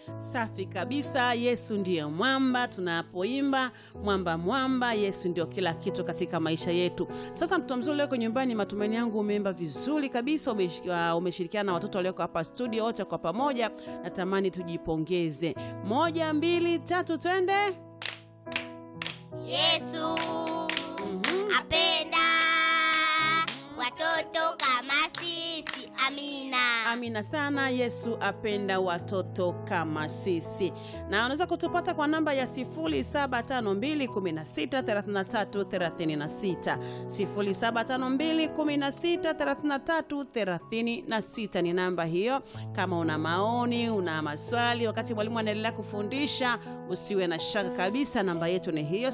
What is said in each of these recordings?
Safi kabisa. Yesu ndiye mwamba. Tunapoimba mwamba mwamba, Yesu ndio kila kitu katika maisha yetu. Sasa mtoto mzuri ulioko nyumbani, matumaini yangu umeimba vizuri kabisa, umesh- uh, umeshirikiana na watoto walioko hapa studio wote kwa pamoja. Natamani tujipongeze. Moja, mbili, tatu, twende. Yesu Mhm. apenda watoto kama sisi. Amina. Amina sana. Yesu apenda watoto kama sisi, na unaweza kutupata kwa namba ya 0752163336 0752163336 ni namba hiyo. Kama una maoni, una maswali wakati mwalimu anaendelea kufundisha, usiwe na shaka kabisa, namba yetu ni hiyo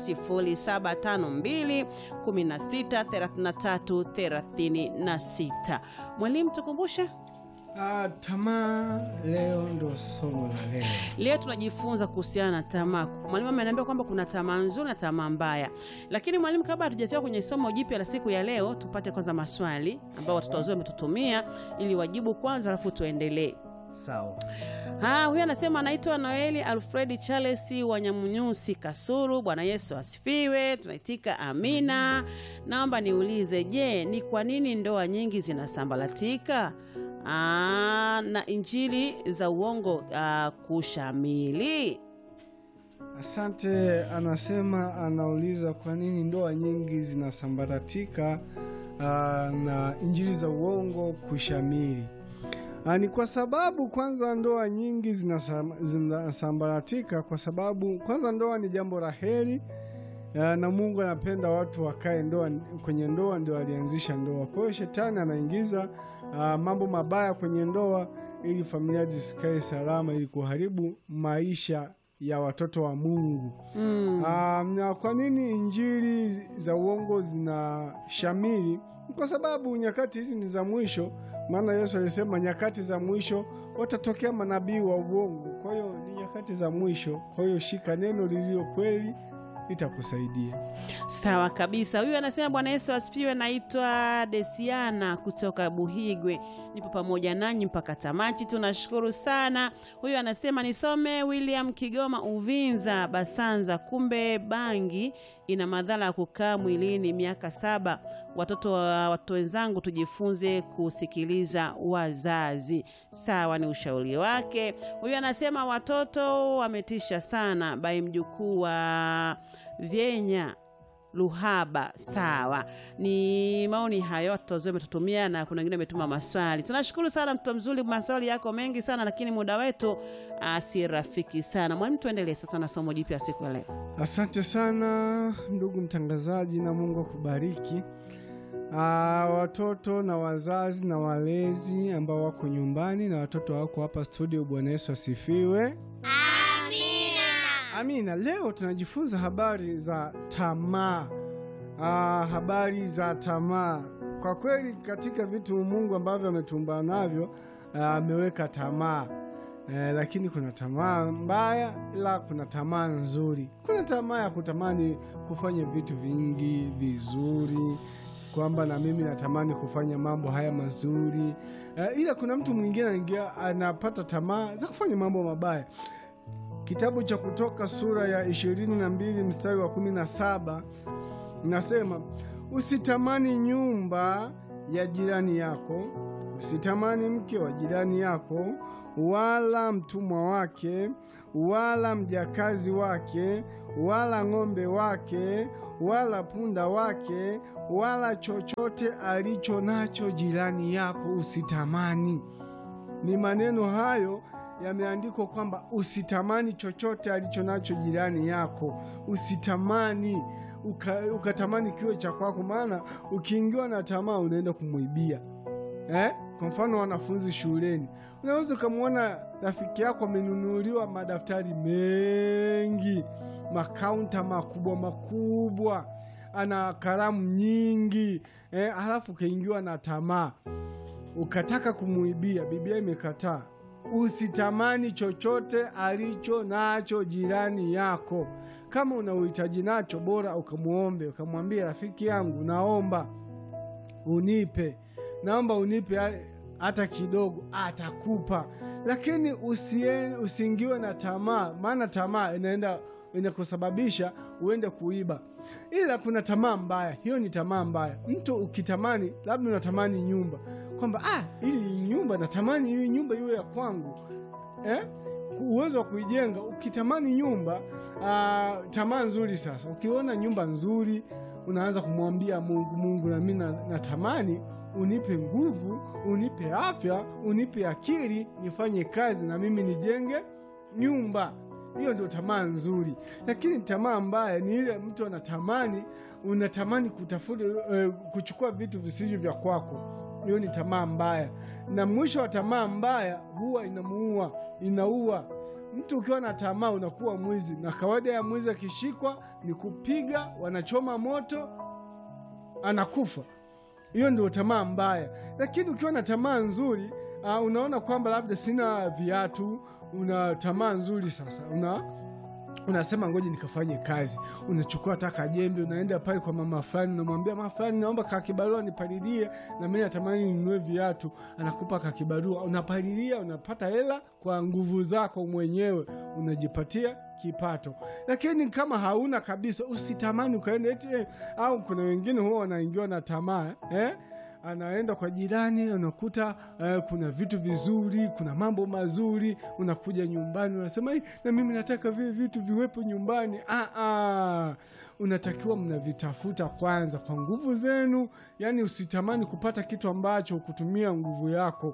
0752163336. Mwalimu, tukumbushe Ah, tamaa leo ndo somo la leo. Leo tunajifunza kuhusiana na tamaa. Mwalimu ameniambia kwamba kuna tamaa nzuri na tamaa mbaya, lakini mwalimu, kabla hatujafika kwenye somo jipya la siku ya leo, tupate kwanza maswali ambayo watoto wazuri wametutumia ili wajibu kwanza, alafu tuendelee. Sawa. Ah, huyu anasema anaitwa Noeli Alfredi Charles wa Nyamunyusi Kasuru. Bwana Yesu asifiwe. Tunaitika amina. Naomba niulize, je, ni kwa nini ndoa nyingi zinasambaratika ah, na injili za uongo ah, kushamili? Asante. Anasema anauliza kwa nini ndoa nyingi zinasambaratika ah, na injili za uongo kushamiri. Ah, ni kwa sababu kwanza ndoa nyingi zinasam- zinasambaratika kwa sababu kwanza ndoa ni jambo la heri ah, na Mungu anapenda watu wakae ndoa, kwenye ndoa ndio alianzisha ndoa. Kwa hiyo shetani anaingiza ah, mambo mabaya kwenye ndoa ili familia zisikae salama, ili kuharibu maisha ya watoto wa Mungu. Mm. Um, na kwa nini injili za uongo zina shamiri? Kwa sababu nyakati hizi ni za mwisho, maana Yesu alisema nyakati za mwisho watatokea manabii wa uongo. Kwa hiyo ni nyakati za mwisho, kwa hiyo shika neno lililo kweli, litakusaidia. Sawa kabisa. Huyu anasema Bwana Yesu asifiwe. Naitwa Desiana kutoka Buhigwe, nipo pamoja nanyi mpaka tamati. Tunashukuru sana. Huyu anasema nisome William Kigoma Uvinza Basanza. Kumbe bangi ina madhara ya kukaa mwilini miaka saba. Watoto wa watoto wenzangu tujifunze kusikiliza wazazi. Sawa, ni ushauri wake. Huyu anasema watoto wametisha sana, bai mjukuu wa Vyenya Luhaba. Sawa, ni maoni hayo watoto wazuri wametutumia, na kuna wengine wametuma maswali. Tunashukuru sana mtoto mzuri, maswali yako mengi sana, lakini muda wetu ah, si rafiki sana. Mwalimu, tuendelee sasa na somo jipya siku ya leo. Asante sana ndugu mtangazaji, na Mungu akubariki. Ah, watoto na wazazi na walezi ambao wako nyumbani na watoto wako hapa studio, Bwana Yesu asifiwe. Amina. Amina. Leo tunajifunza habari za tamaa. Ah, habari za tamaa. Kwa kweli katika vitu Mungu ambavyo ametumba navyo ah, ameweka tamaa. Eh, lakini kuna tamaa mbaya, ila kuna tamaa nzuri. Kuna tamaa ya kutamani kufanya vitu vingi vizuri, kwamba na mimi natamani kufanya mambo haya mazuri. Eh, ila kuna mtu mwingine anaingia anapata tamaa za kufanya mambo mabaya. Kitabu cha Kutoka sura ya 22 mstari wa 17 nasema, usitamani nyumba ya jirani yako, usitamani mke wa jirani yako, wala mtumwa wake, wala mjakazi wake, wala ng'ombe wake, wala punda wake, wala chochote alicho nacho jirani yako, usitamani. Ni maneno hayo yameandikwa kwamba usitamani chochote alicho nacho jirani yako, usitamani uka, ukatamani kiwe cha kwako, maana ukiingiwa na tamaa unaenda kumwibia eh? Kwa mfano wanafunzi shuleni, unaweza ukamwona rafiki yako amenunuliwa madaftari mengi, makaunta makubwa makubwa, ana kalamu nyingi eh, halafu ukaingiwa na tamaa ukataka kumuibia. Biblia imekataa usitamani chochote alicho nacho jirani yako. Kama una uhitaji nacho, bora ukamwombe, ukamwambia rafiki yangu, naomba unipe, naomba unipe hata kidogo atakupa, lakini usie, usiingiwe na tamaa, maana tamaa inaenda inakusababisha uende kuiba. Ila kuna tamaa mbaya, hiyo ni tamaa mbaya. Mtu ukitamani, labda unatamani nyumba, kwamba ah, ili nyumba natamani hii nyumba iwe ya kwangu eh? uwezo wa kuijenga. Ukitamani nyumba ah, tamaa nzuri. Sasa ukiona nyumba nzuri, unaanza kumwambia Mungu, Mungu na mimi na- natamani unipe nguvu, unipe afya, unipe akili, nifanye kazi na mimi nijenge nyumba. Hiyo ndio tamaa nzuri, lakini tamaa mbaya ni ile mtu anatamani, unatamani kutafuta eh, kuchukua vitu visivyo vya kwako. Hiyo ni tamaa mbaya, na mwisho wa tamaa mbaya huwa inamuua, inaua mtu. Ukiwa na tamaa unakuwa mwizi, na kawaida ya mwizi akishikwa ni kupiga, wanachoma moto, anakufa. Hiyo ndio tamaa mbaya. Lakini ukiwa na tamaa nzuri uh, unaona kwamba labda sina viatu, una tamaa nzuri sasa, una unasema ngoja nikafanye kazi. Unachukua taka jembe, unaenda pale kwa mama fulani, unamwambia mama fulani, naomba kakibarua nipalilie, na mimi natamani ninunue viatu. Anakupa kakibarua, unapalilia, unapata hela kwa nguvu zako mwenyewe, unajipatia kipato. Lakini kama hauna kabisa, usitamani ukaenda eti eh, au kuna wengine huwa wanaingiwa na tamaa eh? anaenda kwa jirani unakuta eh, kuna vitu vizuri, kuna mambo mazuri. Unakuja nyumbani unasema "Ai, na mimi nataka vile vitu viwepo nyumbani. Ah, ah. Unatakiwa mnavitafuta kwanza kwa nguvu zenu. Yani usitamani kupata kitu ambacho kutumia nguvu yako.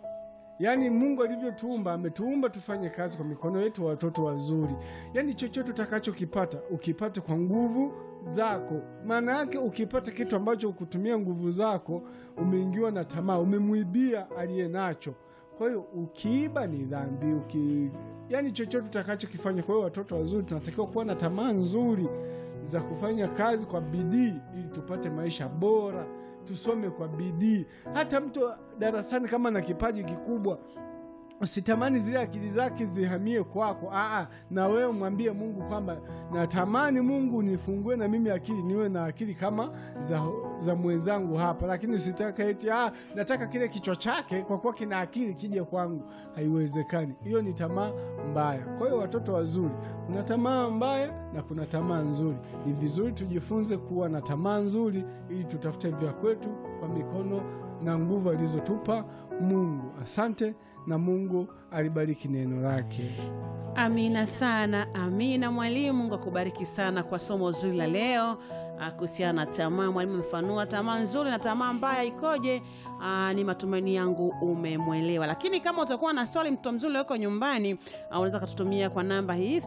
Yaani Mungu alivyotuumba ametuumba tufanye kazi kwa mikono yetu, watoto wazuri. Yaani chochote utakachokipata ukipate kwa nguvu zako. Maana yake ukipata kitu ambacho kutumia nguvu zako, umeingiwa na tamaa, umemwibia aliye nacho. Kwa hiyo ukiiba ni dhambi, uki yaani chochote utakachokifanya. Kwa hiyo watoto wazuri tunatakiwa kuwa na tamaa nzuri za kufanya kazi kwa bidii ili tupate maisha bora, tusome kwa bidii. Hata mtu darasani kama na kipaji kikubwa usitamani zile akili zake zihamie kwako. Aa, na wewe mwambie Mungu kwamba natamani Mungu nifungue na mimi akili niwe na akili kama za, za mwenzangu hapa, lakini usitaka eti ah, nataka kile kichwa chake kwa kuwa kina akili kije kwangu. Haiwezekani, hiyo ni tamaa mbaya. Kwa hiyo watoto wazuri, kuna tamaa mbaya na kuna tamaa nzuri. Ni vizuri tujifunze kuwa na tamaa nzuri ili tutafute vya kwetu kwa mikono na nguvu alizotupa Mungu. Asante na Mungu alibariki neno lake. Amina sana, amina. Mwalimu, Mungu akubariki sana kwa somo zuri la leo ah, kuhusiana na tamaa. Mwalimu amefanua tamaa nzuri na tamaa mbaya ikoje. Ah, ni matumaini yangu umemwelewa, lakini kama utakuwa na swali, mtoto mzuri uko nyumbani, ah, unaweza kututumia kwa namba hii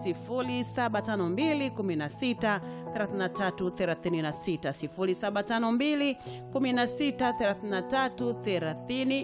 0752 16 33 36 0752 16 33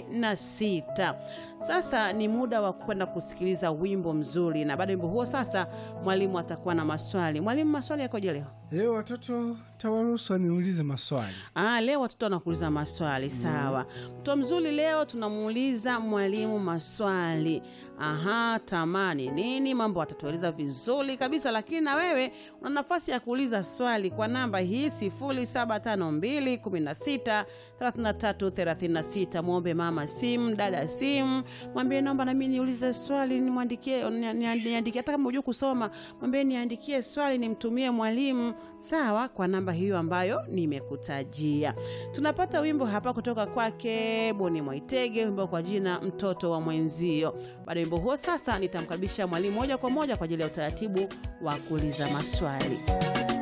36. Sasa ni muda wa kwenda kusikiliza wimbo mzuri, na baada ya wimbo huo sasa mwalimu atakuwa na maswali. Mwalimu, maswali yakoje leo? Leo watoto tawaruhusu niulize maswali. Ah, leo watoto wanakuuliza maswali sawa. Mtoto mzuri, leo tunamuuliza mwalimu maswali. Aha, tamaa ni nini? Mambo atatueleza vizuri kabisa, lakini na wewe una nafasi ya kuuliza swali kwa namba hii 0752 16 33 36. Mwombe mama simu, dada simu, mwambie naomba na mimi niulize swali, nimwandikie ni- ni- niandikie, hata kama hujui kusoma, mwambie niandikie swali nimtumie mwalimu, sawa, kwa namba hiyo ambayo nimekutajia. Tunapata wimbo hapa kutoka kwake Boni Mwaitege, wimbo kwa jina mtoto wa mwenzio. Baada ya wimbo huo, sasa nitamkaribisha mwalimu moja kwa moja kwa ajili ya utaratibu wa kuuliza maswali.